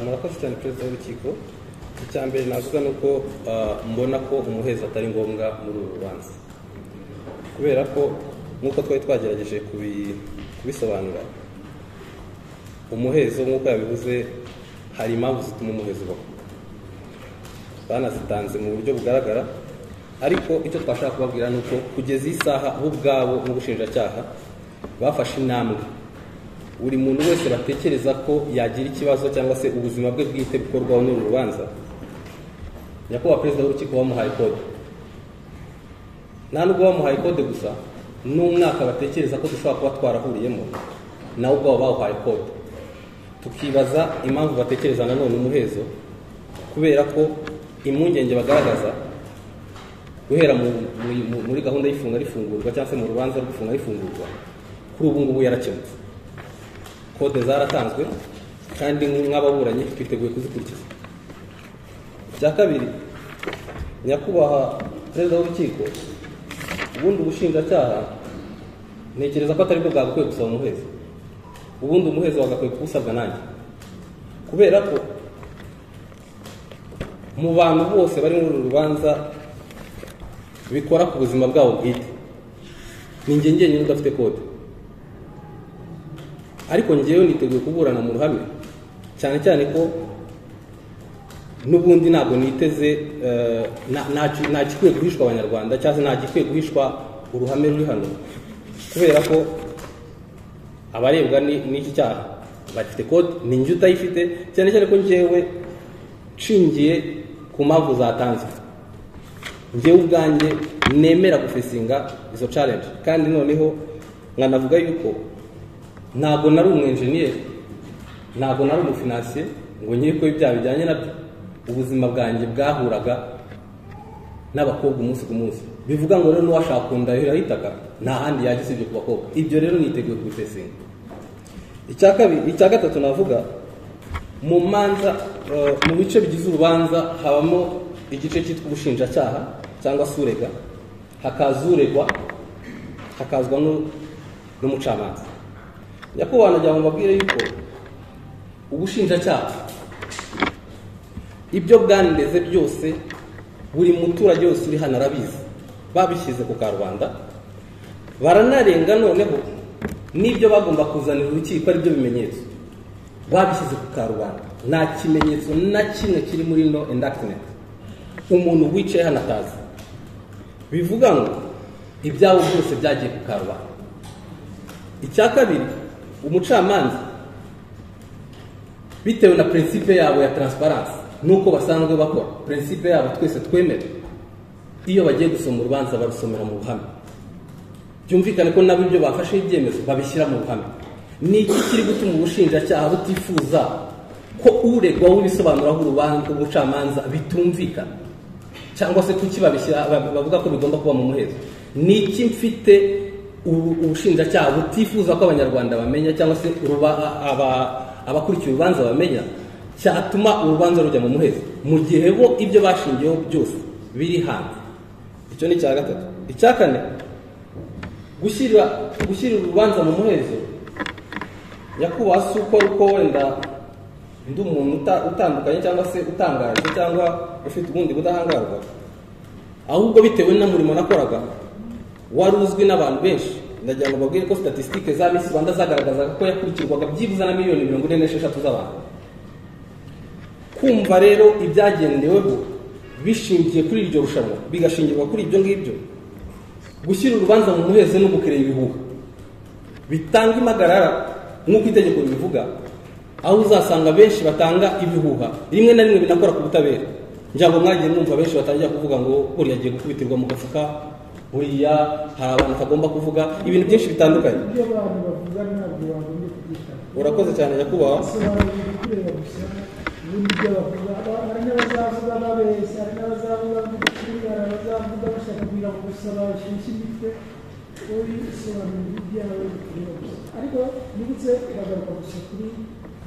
murakoze cyane perezida w'urukiko icya mbere navuga ni uko ah, mbona ko umuheza atari ngombwa muri uru rubanza kubera ko nk'uko twari twagerageje kubi- kubisobanura umuhezo nk'uko yabivuze hari impamvu zituma umuhezo ubaho banazitanze mu buryo bugaragara ariko icyo twashaka kubabwira ni uko kugeza iyi saha bo ubwabo n'ubushinjacyaha bafashe intambwe buri muntu wese batekereza ko yagira ikibazo cyangwa se ubuzima bwe bwite bukorwaho n'uru rubanza nyakubahwa perezida w'urukiko wamuhaye kode nta nubwo bamuhaye kode gusa n'umwaka batekereza ko dushobora kuba twarahuriyemo nawe ubwabo bawuhaye kode tukibaza impamvu batekereza nanone umuhezo kubera ko impungenge bagaragaza guhera mu- mu- mu- muri gahunda y'ifunga rifungurwa cyangwa se mu rubanza rwo gufunga rifungurwa kuri ubu ngubu yarakemutse kode zaratanzwe kandi nk'ababuranyi twiteguye kuzikurikiza icya kabiri nyakubahwa perezida w'urukiko ubundi ubushinjacyaha ntekereza ko atari bwo bwagakwiye gusaba umuhezo ubundi umuhezo wagakwiye kuwusabwa nanjye kubera ko mu bantu bose bari muri uru rubanza bikora ku buzima bwabo bwite ni njye njyenyine udafite kode ariko njyewe niteguye kuburana mu ruhame cyane cyane ko n'ubundi ntabwo niteze eh, nta- nta- nta gikwiye guhishwa abanyarwanda cyangwa se nta gikwiye guhishwa uruhame ruri hano kubera ko abarebwa ni- n'iki cyaha bafite kode ni njye utayifite cyane cyane ko njyewe nshingiye ku mpamvu zatanzwe njyewe ubwanjye nemera gufesinga izo challenge kandi noneho nkanavuga yuko ntabwo nari umwenjeniyeri ntabwo nari umufinansiye ngo nkiri ko ibyaha bijyanye nabyo ubuzima bwanjye bwahuraga n'abakobwa umunsi ku munsi bivuga ngo rero n'uwashaka kundahira ahitaga nta handi yajya usibye ku bakobwa ibyo rero niteguye kubifesinga icya kabiri icya gatatu navuga mu manza eh, mu bice bigize urubanza habamo igice cyitwa ubushinjacyaha cyangwa se urega hakaza uregwa hakazwa n'u- n'umucamanza nyakubahwa nagira ngo mbabwire yuko ubushinjacyaha ibyo bwanireze byose buri muturage wese uri hano arabizi babishyize ku karubanda baranarenga noneho n'ibyo bagomba kuzanira urukiko ari byo bimenyetso babishyize ku karubanda nta kimenyetso na kimwe kiri muri no indactment umuntu wicaye hano atazi bivuga ngo ibyabo byose byagiye ku karubanda icya kabiri umucamanza bitewe na prinsipe yabo ya transparency nuko basanzwe bakora prinsipe yabo twese twemera iyo bagiye gusoma urubanza barusomera mu ruhame byumvikane ko nabo ibyo bafashe ibyemezo babishyira mu ruhame ni iki kiri gutuma ubushinjacyaha butifuza ko uregwa w'ibisobanuraho urubanza ubucamanza bitumvikana cyangwa se kuki babishyira bab- bavuga ko bigomba kuba mu muhezo ni iki mfite ubu- ubushinjacyaha butifuza ko abanyarwanda bamenya cyangwa se ruba- aba- abakurikiye urubanza bamenya cyatuma urubanza rujya mu muhezo mu gihe bo ibyo bashingiyeho byose biri hanze icyo ni icya gatatu icya kane gushyira gushyira urubanza mu muhezo nyakubahwa si uko ari uko wenda ndi umuntu uta- utandukanye cyangwa se utangaje cyangwa ufite ubundi budahangarwa ahubwo bitewe n'umurimo nakoraga wari uzwi n'abantu benshi ndagira ngo babwire ko statisitike za misi rwanda zagaragazaga ko yakurikirwaga byibuze na miliyoni mirongo ine n'esheshatu z'abantu kumva rero ibyagendeweho bishingiye kuri iryo rushanwa bigashingirwa kuri ibyo ngibyo gushyira urubanza mu muhezo no gukerera ibihuha bitanga impagarara nk'uko itegeko ribivuga aho uzasanga benshi batanga ibihuha rimwe na rimwe binakora ku butabera ngira ngo mwagiye mwumva benshi batangira kuvuga ngo buriya agiye gukubitirwa mu gafuka buriya hari abantu atagomba kuvuga ibintu byinshi bitandukanye ibyo abantu bavuga ntabwo bagombye kubyitanga urakoze cyane nyakubahwa basobanura ibikureba gusa ubundi ibyo bavuga Ba- hari n'abazavuga babeshya hari n'abazavuga b'udukuru hari abazavuga bashaka kugira ngo gusa bashyushye imitwe wowe sobanura ibyawe bikureba gusa ariko nibutse uragaruka gusa kuri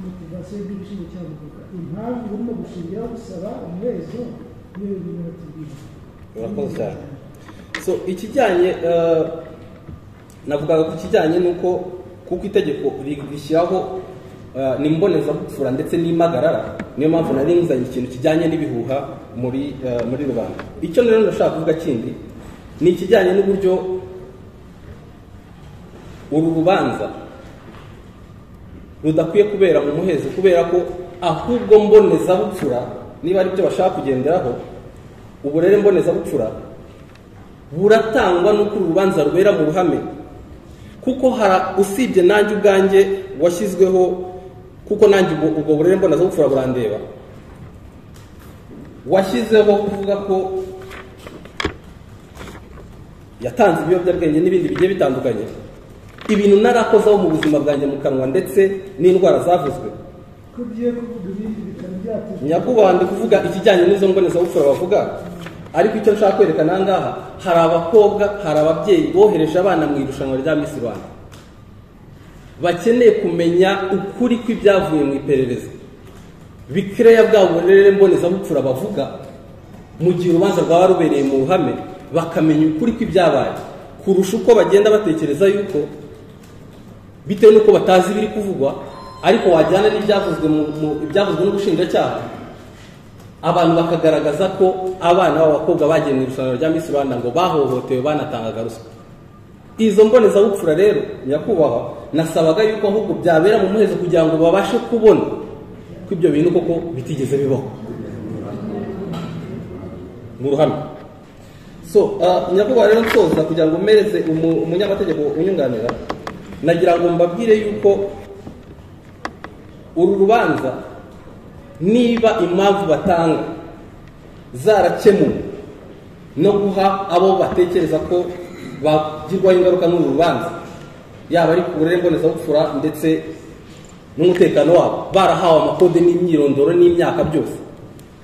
motivasiyo y'igiciro cyabuvuga impamvu urimo gushingiraho gusaba umuhezo niyo birimo batubwira urakoze cyane so ikijyanye eh, navugaga ku kijyanye n'uko kuko itegeko ri- rishyiraho eh, ni mbonezabupfura ndetse n'impagarara niyo mpamvu nari nzanye ikintu kijyanye n'ibihuha muri eh, muri rubanda icyo rero ndashaka kuvuga kindi ni ikijyanye n'uburyo uru rubanza rudakwiye kubera mu muhezo kubera ko ahubwo mbonezabupfura niba ari byo bashaka kugenderaho uburere mbonezabupfura buratangwa n'uko uru rubanza rubera mu ruhame kuko hara usibye nanjye ubwanjye washyizweho kuko nanjye ubwo ubwo burere mbonezabupfura burandeba washyizeho kuvuga ko yatanze ibiyobyabwenge n'ibindi bigiye bitandukanye ibintu narakozaho mu buzima bwanjye mu kanwa ndetse n'indwara zavuzwe ko ugiye kuvuga ibindi bitari byatujwe nyakubahwa ndi kuvuga ikijyanye n'izo mbonezabupfura bavuga ariko icyo nshaka kwerekana aha ngaha hari abakobwa hari ababyeyi bohereje abana mu irushanwa rya Miss Rwanda bakeneye kumenya ukuri kw'ibyavuye mu iperereza bikereya bwa burere mbonezabupfura bavuga mu gihe urubanza rwaba rubereye mu ruhame bakamenya ukuri kw'ibyabaye kurusha uko bagenda batekereza yuko bitewe n'uko batazi ibiri kuvugwa ariko wajyana n'ibyavuzwe mu- mu- ibyavuzwe n'ubushinjacyaha abantu bakagaragaza ko abana b'abakobwa bagiye mu irushanwa rya Miss Rwanda ngo bahohotewe banatangaga ruswa izo mbonezabupfura rero nyakubahwa nasabaga yuko ahubwo byabera mu muhezo kugira ngo babashe kubona ko ibyo bintu koko bitigeze bibaho mu ruhame so uh, nyakubahwa rero nsoza kugira ngo mpereze umu- umunyamategeko unyunganira nagira ngo mbabwire yuko uru rubanza niba impamvu batanga zarakemuwe no guha abo batekereza ko bagirwaho ingaruka n'uru rubanza yaba ari ku burere mbonezabupfura ndetse n'umutekano wabo barahawe amakode n'imyirondoro n'imyaka byose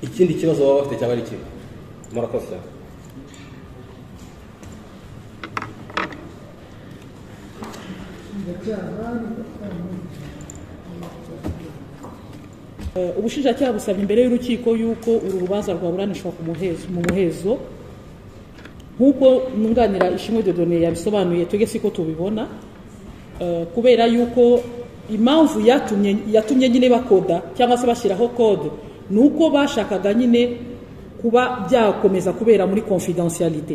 ikindi kibazo baba bafite cyaba ari ikibi murakoze cyane ubushinjacyaha n'abacamanza Eh, ubushinjacyaha busaba imbere y'urukiko yuko uru rubanza rwaburanishwa ku muhezo mu muhezo nk'uko nunganira ishimwe dodone yabisobanuye twebwe siko tubibona eh, kubera yuko impamvu yatumye yatumye nyine bakoda cyangwa se bashyiraho kode ni uko bashakaga nyine kuba byakomeza kubera muri confidentialité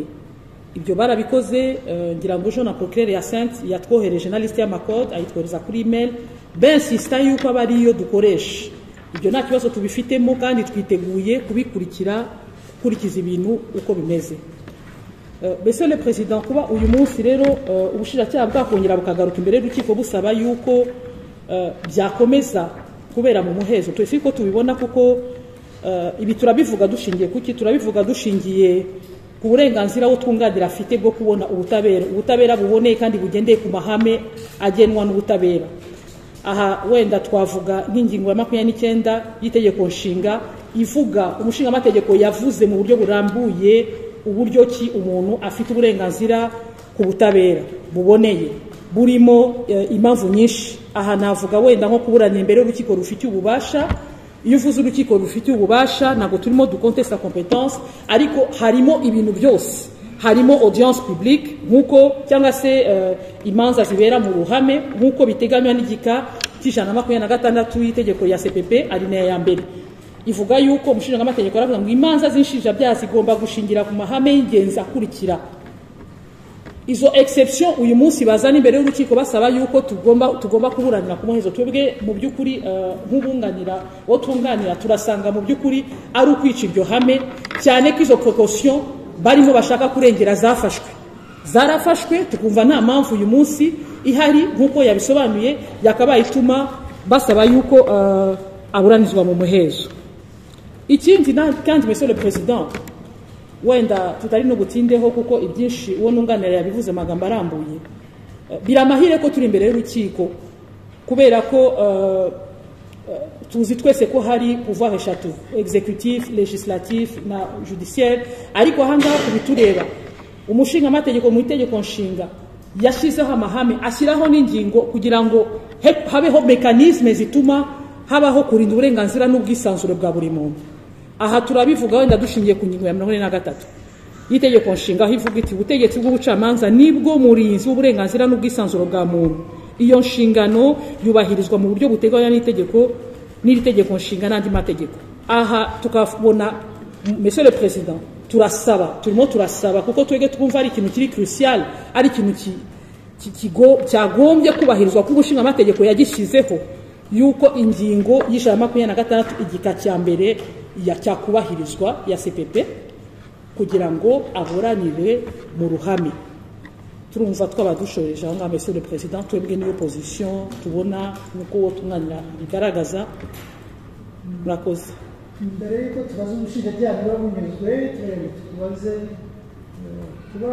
ibyo barabikoze eh, ngira ngo jean na procureur hyacinthe yatwohereje na liste y'amakode ayitwohereza kuri email bensista yuko aba ariyo dukoresha ibyo nta kibazo tubifitemo kandi twiteguye kubikurikira gukurikiza ibintu uko bimeze Eh, monsieur le président kuba uyu munsi rero eh, ubushinjacyaha bwakongera bukagaruka imbere y'urukiko busaba yuko eh, byakomeza kubera mu muhezo twese ko tubibona kuko eh, ibi turabivuga dushingiye kuki turabivuga dushingiye ku burenganzira wo twunganira afite bwo kubona ubutabera ubutabera buboneye kandi bugendeye ku mahame agenwa n'ubutabera aha wenda twavuga nk'ingingo ya makumyabiri n'icyenda y'itegeko nshinga ivuga umushingamategeko yavuze mu buryo burambuye uburyo ki umuntu afite uburenganzira ku butabera buboneye burimo eh, impamvu nyinshi aha navuga wenda nko kuburanira imbere y'urukiko rufitiye ububasha iyo uvuze urukiko rufitiye ububasha ntabwo turimo dukontesita kompetanse ariko harimo ibintu byose harimo audience publique nk'uko cyangwa se eh, imanza zibera mu ruhame nk'uko biteganywa n'igika cy'ijana na makumyabiri na gatandatu y'itegeko rya cpp alinea ya mbere ivuga yuko umushinjamategeko aravuga ngo imanza z'inshinjabyaha zigomba gushingira ku mahame y'ingenzi akurikira izo exception uyu munsi bazana imbere y'urukiko basaba yuko tugomba tugomba kuburanira ku muhezo twebwe mu by'ukuri eh, nk'ubunganira uwo twunganira turasanga mu by'ukuri ari ukwica iryo hame cyane ko izo precaution barimo bashaka kurengera zafashwe zarafashwe tukumva nta mpamvu uyu munsi ihari nk'uko yabisobanuye yakabaye ituma basaba yuko eh, aburanizwa mu muhezo ikindi na- kandi monsieur le president wenda tutari no gutindeho kuko ibyinshi uwo nunganira yabivuze amagambo arambuye Eh, biramahire ko turi imbere y'urukiko kubera ko eh, eh, tuzi twese ko hari pouvoir eshatu executif legislatif na judiciaire ariko ahangaha kubitureba umushingamategeko mu itegeko nshinga yashyizeho amahame ashyiraho n'ingingo kugira ngo he- habeho mekanisme zituma habaho kurinda uburenganzira n'ubwisanzure bwa buri muntu aha turabivuga wenda dushingiye ku ngingo ya mirongo ine na gatatu y'itegeko nshinga aho ivuga iti ubutegetsi bw'ubucamanza nibwo murinzi w'uburenganzira n'ubwisanzure bwa muntu iyo nshingano yubahirizwa mu buryo buteganywa n'itegeko n'iri tegeko nshinga n'andi mategeko aha tukabona monsieur le president turasaba turimo turasaba kuko twebwe twumva ari ikintu kiri crucial ari ikintu ki- ki- kigo- cyagombye kubahirizwa kuko umushinga amategeko yagishyizeho yuko ingingo y'ijana na makumyabiri na gatandatu igika cya mbere ya- cyakubahirizwa ya cpp kugira ngo aboranire mu ruhame turumva twaba dushoreje aho ngaho monsieur le president twebwe niyo position tubona nk'uko uwo tumwanira bigaragaza murakoze mbere y'uko tubaza umushinjacyaha niba bunyuzwe turebe tubaze eh, kuba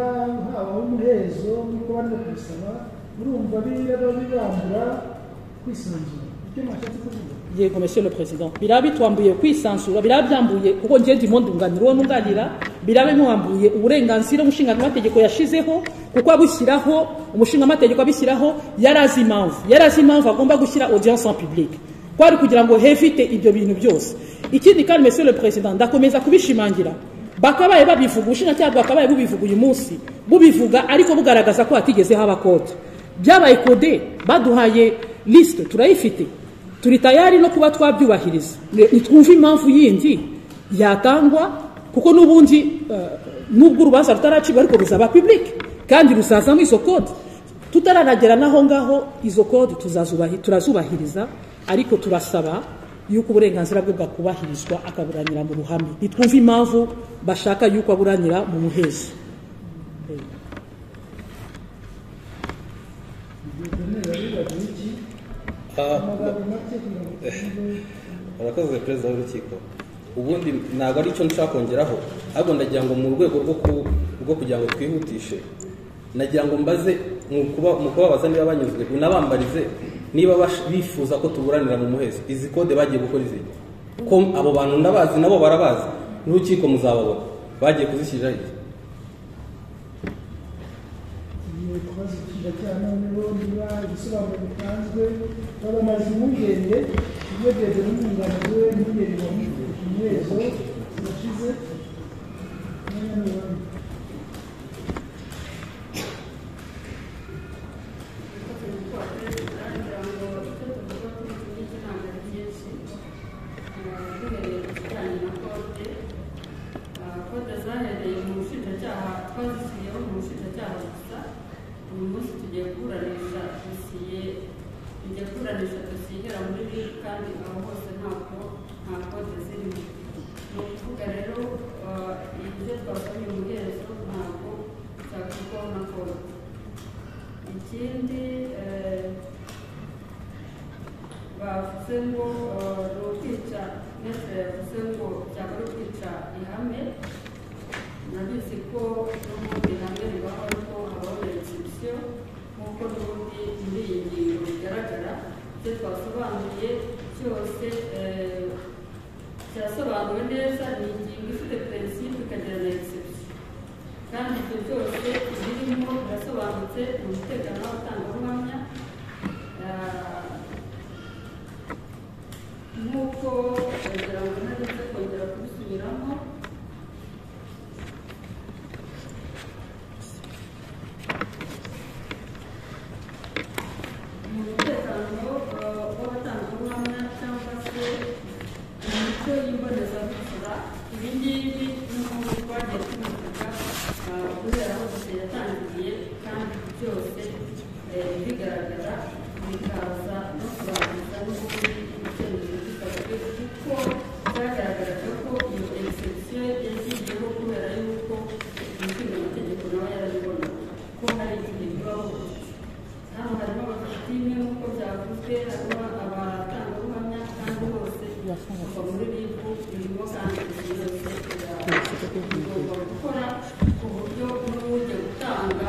habaho umuhezo nk'uko bari kumusaba urumva biraba bibambura kwisanzura icyo mwashatse kuvuga yego monsieur le president biraba bitwambuye kwisansura biraba byambuye kuko ngiye ndimo ndunganira uwo nunganira biraba bimwambuye uburenganzira umushingaamategeko yashizeho kuko abushyiraho umushingaamategeko abishyiraho yari azi impamvu yari azi impamvu agomba gushyira audience en public kwari kugira ngo hevite ibyo bintu byose ikindi kandi monsieur le president ndakomeza kubishimangira bakabaye babivuga ubushinjacyaha bwakabaye bubivuga uyu munsi bubivuga ariko bugaragaza ko hatigeze haba kode byabaye kode baduhaye lisite turayifite turi tayari no kuba twabyubahiriza Ni- nitwumve impamvu yindi yatangwa kuko n'ubundi eh, nubwo urubanza rutaracibwa ariko ruzaba public kandi ruzazamo izo kode tutararagera n'aho ngaho izo kode tuzazubahi- turazubahiriza ariko turasaba yuko uburenganzira bwe bwakubahirizwa akaburanira mu ruhame ntitwumve impamvu bashaka yuko aburanira mu muhezo amagambo make kugira ngo tuvuge barakoze perezida w'urukiko ubundi ntabwo ari cyo nshaka kongeraho ahubwo ndagira ngo mu rwego rwo ku- rwo kugira ngo twihutishe nagira ngo mbaze mu kuba- mu kubabaza niba banyuzwe unabambarize niba bash- bifuza ko tuburanira mu muhezo izi kode bagiye gukora izi ko abo bantu ndabazi nabo barabazi n'urukiko muzababona bagiye kuzishyirira iki tugiye kubaza umushinjacyaha noneho niba igisobanuro gitanzwe babamaze impungenge iyo byageze n'umwunganira we impungenge bamufite ku muhezo zirashize noneho bamwe kode zahereye mu bushinjacyaha twazishyiriyeho mu bushinjacyaha gusa uyu munsi tugiye kuburanisha dosiye tugiye kuburanisha dosiye igera muri biri kandi aho hose ntabwo nta kode zirimo ni ukuvuga rero ibyo twasomye umuhezo ntabwo byakorwaho na kode ikindi eh, bavuze ngo eh, ni ukwica ndetse yavuze ngo byaba ari ukwica ihame nabizi ko n'ubundi ihame ribaho ariko habaho regisiyo nk'uko n'ubundi muri iyi ngingo bigaragara ibyo twasobanuye cyose eh, cyasobanuwe neza ni ingingo ifite perensipe ikagira na egisepsiyo kandi ibyo byose birimo birasobanutse mu mutekano w'abatangabuhamya eh, nk'uko kugira ngo ntarinze kongera kubisubiramo mu mutekano eh, w'abatangabuhamya cyangwa se mu mico y'imbonezabupfura ibi ngibi n'ubu twagiye tubivuga eh, guhera aho gusa yatangiriye kandi byose eh, bigaragara bikaza no kurangiza n'ubundi ibyemezo bikabwe kuko byagaragaraga ko iyo exception yagiyeho kubera yuko umushinga amategeko nawe yarabibona ko hari igihe bibaho hano harimo abakositime nk'uko byavuzwe harimo abatangabuhamya kandi bose kuva muri ribu birimo kandi byose bigomba gukora ku buryo n'ujya gutanga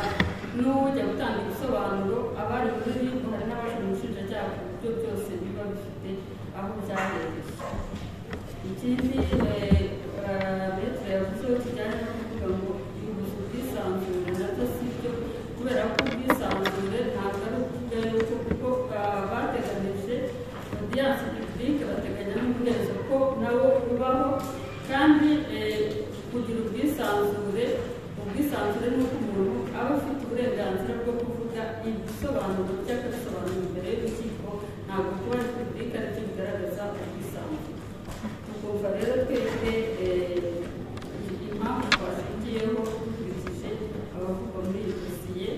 n'ujya gutanga ibisobanuro abari muri ribu hari n'abaje mu bushinjacyaha ku buryo byose biba bifite aho byahereye ikindi leta yavuze ko kijyanye no kuvuga ngo ihuza ubwisanzure nabyo si byo kubera ko ubwisanzure ntabwo ari ukuvuga yuko kuko ah, bateganyije odiyanse pibulike bateganya n'umuhezo ko nawo ubaho kandi eh, kugira ubwisanzure ubwisanzure ni uko umuntu aba afite uburenganzira bwo kuvuga ibisobanuro by'agasobanuro imbere y'urukiko ntabwo kuba ari publika aricyo bigaragaza ubwisanzure ukumva rero twebwe eh, impamvu twashingiyeho dukurikije abavugwa muri iyi dosiye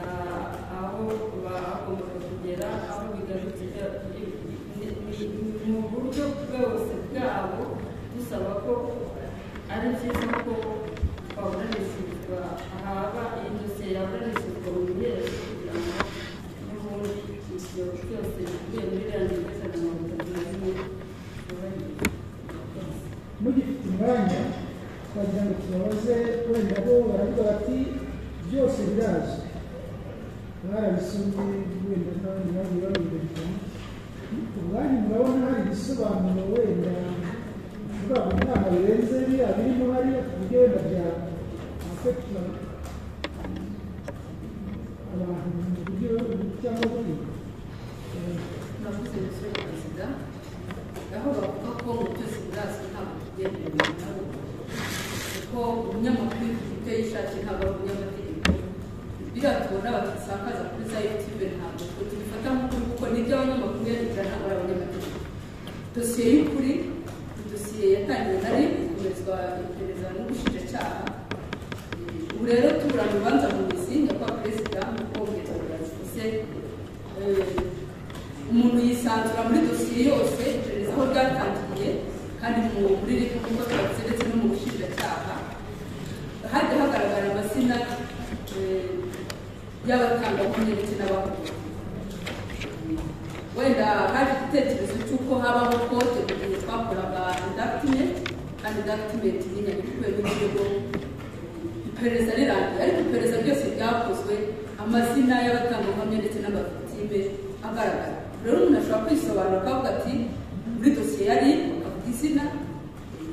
ah, aho bagombaga kugera aho bigarukira ni- ni- ni mu buryo bwose bwabo dusaba ko ari byiza ko baburanishirizwa haba iyi dosiye yaburanishirizwa mu bihererzo kugira ngo n'ubundi ibyo byose bikubiye muri iriya ngingo ijana na mirongo itatu na rimwe byubahirizwe. mugifite umwanya twagira ngo tubabaze wenda bo baravuga bati byose birazwi mwarabisomye wenda n'abandi bagiye babibonye ubwanyu murabona hari ibisobanuro wenda kuvuga ngo inama birenze biriya birimo hariya ku buryo wenda byafata abantu mu buryo cyangwa bundi navuze umusore wa perezida aho bavuga ko mu byose birazwi ntabwo tugendera mu bitabo kuko umunyamakuru ufite yishakiye ntabwo ari umunyamategeko biriya tubona bakisakaza kuri za yutube ntabwo twe tubifata nk'ukuri kuko nibyo abanyamakuru bigira ntabwo ari abanyamategeko dosiye y'ukuri ni dosiye yatangiwe na rib gukomezwa iperereza n'ubushinjacyaha ubu rero tuburana urubanza mu mizi nyakubahwa perezida mu kongera burasise umuntu yisanzura muri dosiye yose iperereza aho ryatangiye kandi mu muri reka kuko twagize ndetse no mu bushinjacyaha hajya hagaragara amazina eh, y'abatangabuhamya ndetse n'abahuguwe wenda haje igitekerezo cy'uko habaho kote mu gihe twakoraga indakitimenti kandi indakitimenti ni nyagikwiye n'ikirego iperereza rirangiye ariko iperereza ryose ryakozwe amazina y'abatangabuhamya ndetse n'abaviktime agaragara rero umuntu ashobora kwisobanura akavuga ati muri dosiye yari akavuga izina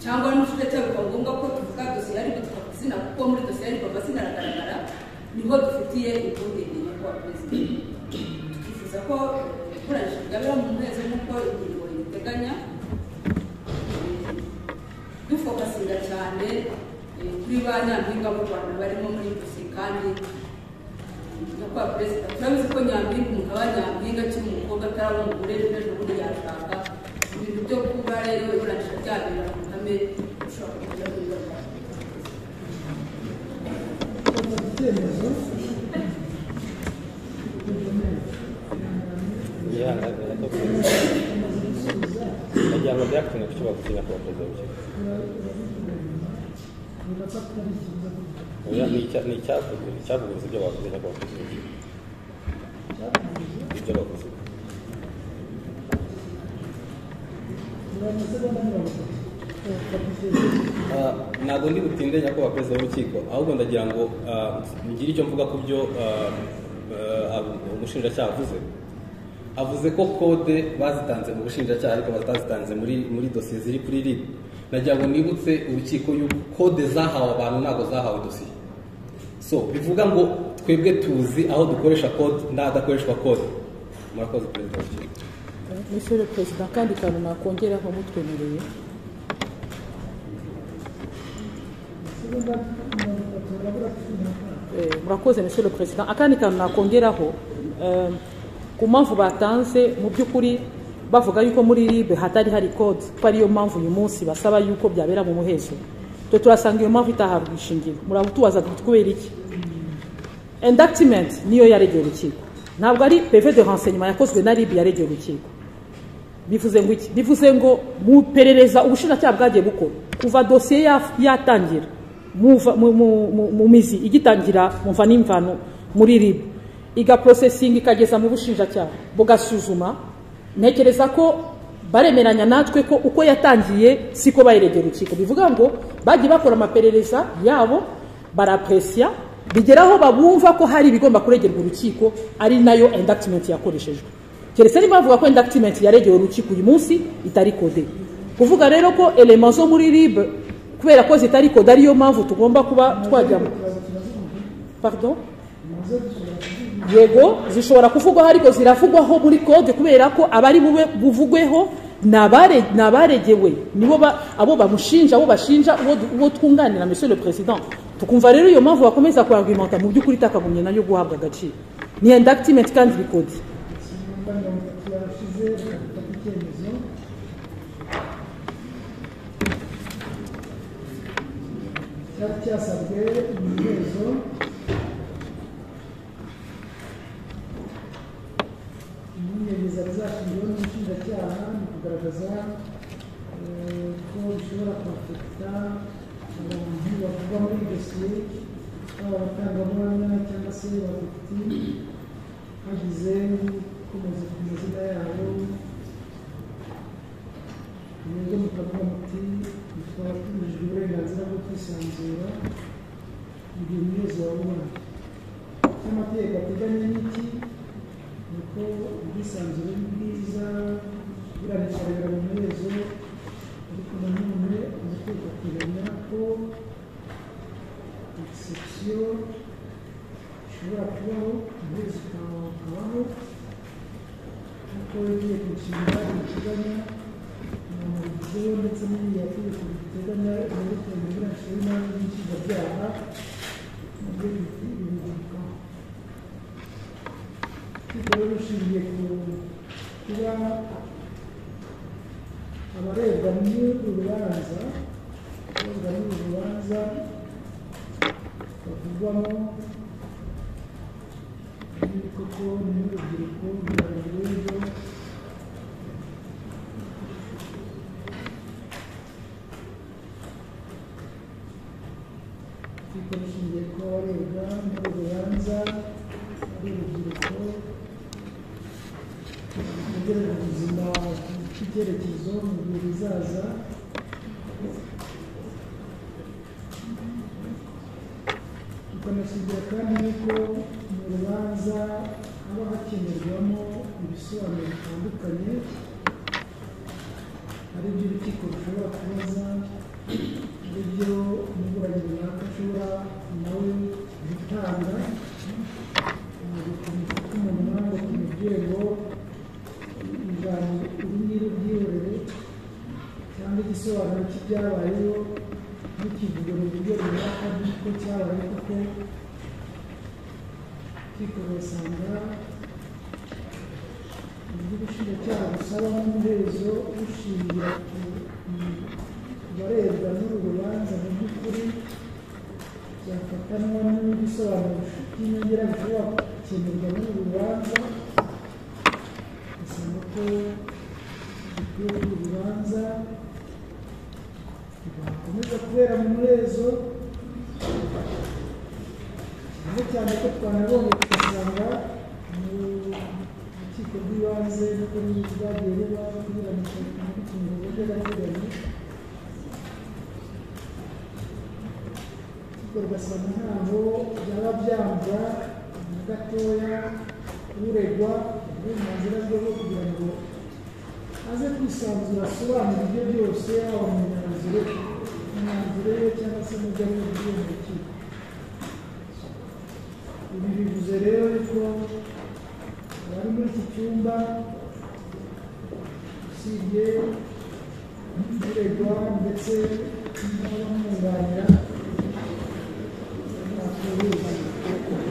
cyangwa n'umushinjacyaha bikaba ngombwa ko tuvuga dosiye yari tukavuga izina kuko muri dosiye yari amazina aragaragara niho dufitiye impungenge nyakubahwa perezida twifuza ko ibikoresho byabera mu mwezi nk'uko ingingo ibiteganya dufokasinga cyane eh, kuri ba nyampinga b'u rwanda barimo muri bose kandi nyakubahwa perezida turabizi ko nyampinga umuntu aba nyampinga akiri umukobwa ataraba umugore n'ejo bundi yashaka ibintu byo kuba rero iburanisha ryabera ku ruhame bishobora kugira ingaruka fata icyemezo yihanganira ko nagira ngo ndayakunda kuki bagukina ku bakozi bake ni icyavuguruza ibyo bavuze cyangwa bakozi bake ibyo bakoze Ah, ntabwo ndi butinde nyakubahwa perezida w'urukiko ahubwo ndagira ngo ah, ngire icyo mvuga ku byo ah, ah, umushinjacyaha avuze avuze ko kode bazitanze mu bushinjacyaha ariko batazitanze muri muri dosiye ziri kuri rib nagira ngo nibutse urukiko y'uko kode zahawe abantu ntabwo zahawe dosiye so bivuga ngo twebwe tuzi aho dukoresha kode n'ahadakoreshwa kode murakoze perezida w'urukiko Monsieur perezida akandi kantu nakongeraho mutwemereye Eh, murakoze monsieur le président akandi kantu nakongeraho eh, ku mpamvu batanze mu by'ukuri bavuga yuko muri ribe hatari hari code ko ariyo mpamvu uyu munsi basaba yuko byabera mu muhezo twe turasanga iyo mpamvu itahabwa ishingiro muraba tubaza ngo kubera iki indactment niyo yaregeye urukiko ntabwo ari peve de renseignement yakozwe na ribe yaregeye urukiko bivuze ngo iki bivuze ngo mu iperereza ubushinjacyaha bwagiye bukora kuva dosiye ya- yatangira muva- mu- mu- mu- mu mizi igitangira muva n'imvano muri rib igaprosesinga ikageza mu bushinjacyaha bugasuzuma ntekereza ko baremeranya natwe ko uko yatangiye siko bayiregera urukiko bivuga ngo bagiye bakora amaperereza yabo barapresya bigeraho babumva ko hari ibigomba kuregerwa urukiko ari nayo indactment yakoreshejwe keretse niba bavuga ko indactment yaregeye urukiko uyu munsi itari kode kuvuga rero ko elema zo muri rib kubera ko zitari kode ariyo mpamvu tugomba kuba twajyamo pardon yego zishobora kuvugwaho ariko ziravugwaho muri kode kubera ko abari bube buvugweho ni abare- ni abaregewe nibo ba- abo bamushinja abo bashinja uwo du- uwo twunganira monsieur le président tukumva rero iyo mpamvu bakomeza kuargumenta mu by'ukuri itakagombye nayo guhabwa agaciro ni indactment kandi record ikinyumba mirongo itatu yarashize bafata icyemezo cyari cyasabwe umuhezo impungenge zari zashyizweho n'umushinjacyaha mu kugaragaza eh, ko bishobora kwafekita abantu bavugwa muri iyi dosiye baba abatangabuhamya cyangwa se abadepite hagize kumaze ku mazina yabo mwebwe mukavuga muti twaba tubujijwe uburenganzira bwo kwisanzura igihe umuyobozi wa rubanda icyo amategeko ateganya n'iki ni uko ubwisanzure ari bwiza buranisharira mu muhezo ariko nanone amategeko ateganya ko exception ushobora kubaho umuhezo ukaba wakabaho kuko yagiye ku nshinga biteganya umuntu wabigizeho ndetse n'ibindi yategeko biteganya ibyerekeye uburenganzira n'imanza n'inshinjabyaha nabyo bibigarukaho ariko rero ushingiye ku kuba abarebwa n'uru rubanza abarebwa n'uru rubanza bavugwamo koko ni urubyiruko rurabura uburyo ariko bishingiye kuba barebwa muri rubanza ari urubyiruko kugira ubuzima bw'icyerekezo mu gihe bizaza tukanashingira kandi yuko mu rubanza haba hakenerwamo ibisobanuro bitandukanye ari byo urukiko rushobora kubaza ari byo umuburanyi runaka ashobora nawe gutanga kumufata umunwa ngo tumubwire ngo ijambo iri ngiri ryihorere cyangwa igisobanuro cy'ibyabayeho ntikivuge mu buryo runaka by'uko cyabaye kuko kikoresanga uburyo ubushinjacyaha busaba nk'umuhezo bushingira ku ku barebwa n'uru rubanza mu by'ukuri byafatanwa n'ibisobanuro by'inyongera bishobora gukenerwa n'uru rubanza basanga ko bikwiye uru rubanza bikomeza kubera mu muhezo cyane cyane ko twanabonye tugasanga mu rukiko rw'ibanze n'ubwo rwagiye ruba kunyuranisha muri kimwe mu buryo gateganyo ariko ugasanga ntaho byaba byambwa na gatoya uregwa uburenganzira bwe bwo kugira ngo aze kwisanzura asobanura ibyo byose yaba mu myanzuro imyanzuro ye cyangwa se mu byo ari bubwire mu rukiko ibi bivuze rero yuko abari muri iki cyumba usibye uregwa ndetse n'abamwunganira